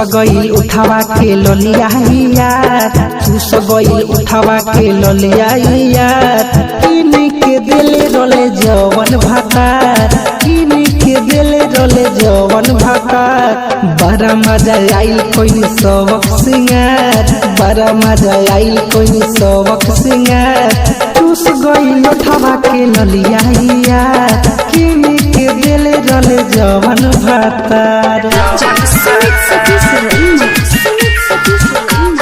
गईल उठावा के ललिया यार चूस गईल उठावा के ललिया यार किन के दिले रोले जवन भातार किन के दिले रोले जवन भातार बड़ा मजा आइल कोई सबक सिंगार बड़ा मजा आइल कोई सबक सिंगार चूस गईल उठावा के ललिया यार किन के दिले रोले जवन भातार Sumit Satish Remix. Sumit Satish Remix.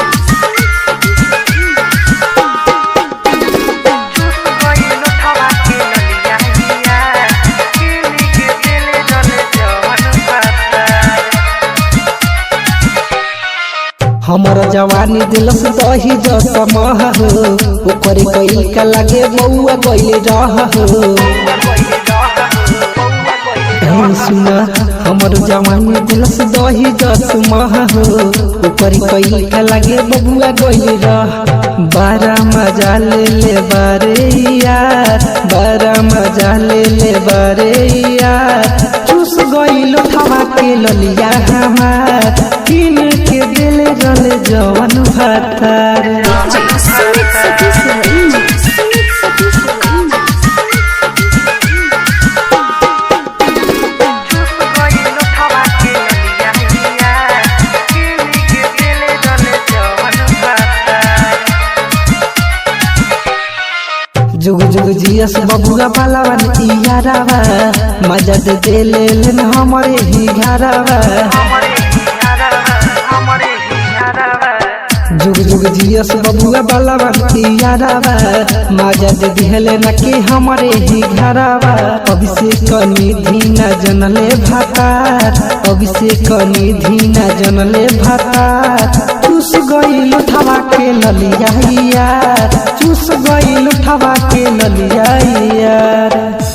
हमर जवानी दिलस दही जस मह हो ओकर कइल का लागे बउआ गइल रह हो ए सुन हमर जवानी दिलस दही जस मह हो ओकर कइल का लागे बबुआ गइल रह बारा मजा ले ले बारे यार बारा मजा ले ले बारे यार चूस गइल उठावा के ललिया हमार किन के दिल रल जवन भातार Sumit Satish Remix. Sumit Satish Remix. जुग जुग जियस बबुआ पालावन इयारावा मजा दे दे ले लेन हमरे ही घरावा जुग जुग जियस बबुआ बालावन इयारावा मजा दे दिहले न के हमरे ही घरावा अभिषेक निधि न जनले भातार अभिषेक निधि न जनले भातार चूस गईल उठावा के ललिया यार चूस गईल उठावा के ललिया यार